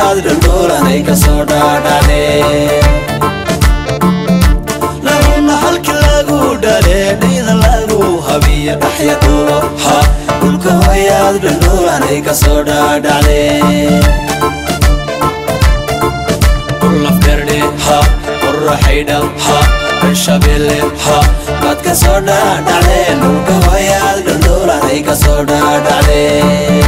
hooyaad dhuldhuulanay kasoo dhaadhacdee laguna halki lagu dhale dhayda lagu habiya dhaxya dhuulo ha dhulka hooyaad dhuldhuulanay kasoo dhaadhacdee qurlafdherdhe ha qorraxaydha ha bershabelle ha baad kasoo dhaadhacdeen dhulka hooyaad dhuldhuulanay kasoo dhaadhacdee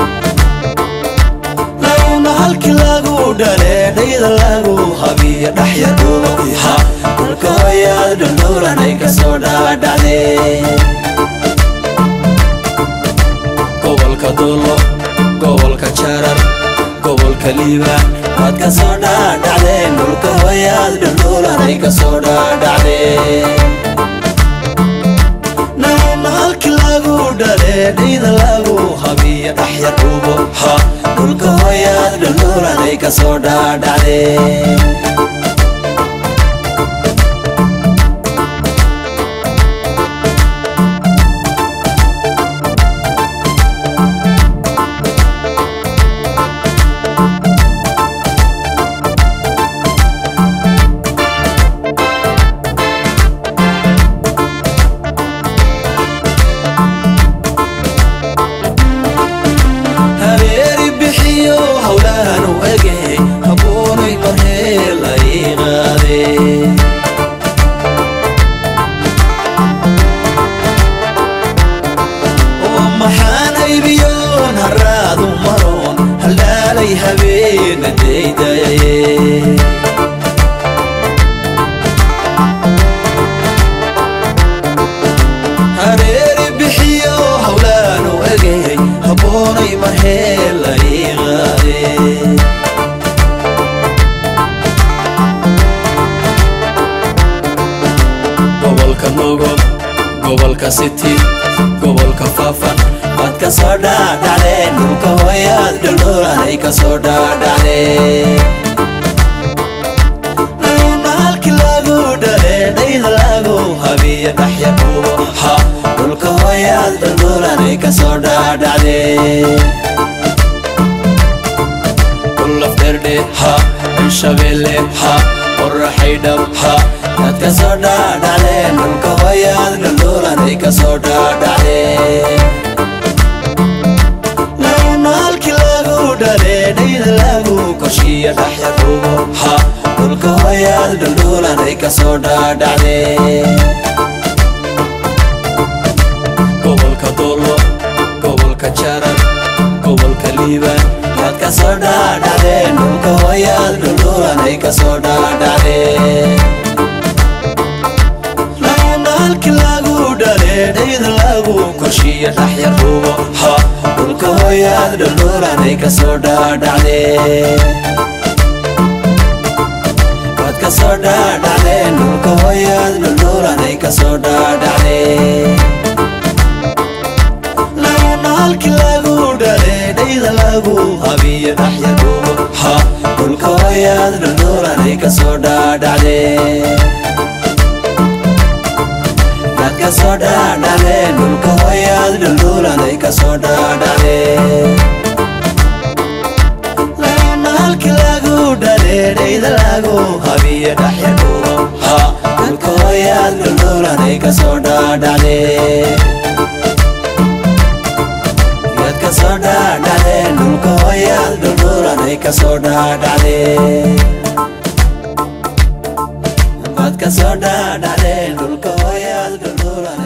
laguna halki lagu dhale dhayda lagu habiya dhaxya dhuulo ha dhulka hooyaad dhuldhuulanay kasoo dhaadhacdee gobolka duulo gobolka jarar gobolka liibaan waad kasoo dhaadhacdeen dhulka hooyaad dhuldhuulanay kasoo dhaadhacdee naguna halki lagu dhale dhayda lagu habiya dhaxya dhuubo ha dhulka hooyaad dhuldhuulanay kasoo dhaadhacdee habeeri bixiyo howlahan u ege habuunay marhee la ii qaade oo maxaan aybiyoon haraadu maroon haldhaalay habeena daydaye hareeri bixiyo howlaanu egey haboonay marhee la ii qaade gobolka nogol gobolka city gobolka faafan waad kasoo dhaadhacdeen dhulka hooyaad dhuldhuulanay kasoo dhaadhacdeen laguna halki lagu dhale dhayda lagu habiya dhaxya dhuubo ha dhulka hooyaad dhuldhuulanay kasoo dhaadhacdee kullafdherdhe ha bershabelle ha qorraxaydhab ha yaad kasoo dhaadhacdeen dhulka hooyaad dhuldhuulanay kasoo dhaadhacdee laguna halki lagu dhale dhayda lagu korshiya dhaxya dhuubo ha dhulka hooyaad dhuldhuulanay kasoo dhaadhacdee gobolka doolo gobolka jarar gobolka liibaan waad kasoo dhaadhacdeen dhulka hooyaad dhuldhuulanay kasoo dhaadhacdee laguna halki lagu dhale dhayda lagu korshiya dhaxya dhuubo ha dhulka hooyaad dhuldhuulanay kasoo dhaadhacdee waad kasoo dhaadhacdeen dhulka hooyaad dhuldhuulanay kasoo dhaadhacdee laguna halki lagu dhale dhayda lagu habiya dhaxya dhuubo ha dhulka hooyaad dhuldhuulanay kasoo dhaadhacdee waad kasoo dhaadhacdeen dhulka hooyaad dhuldhuulanay kasoo dhaadhacdee laguna halki lagu dhale dhayda lagu habiya dhaxya dhuubo ha dhulka hooyaad dhuldhuulanay kasoo dhaadhacdee yaad kasoo dhaadhacdeen dhulka hooyaad dhuldhuulanay kasoo dhaadhacdee waad kasoo dhaadhacdeen dhulka hooyaad dhuldhuulanay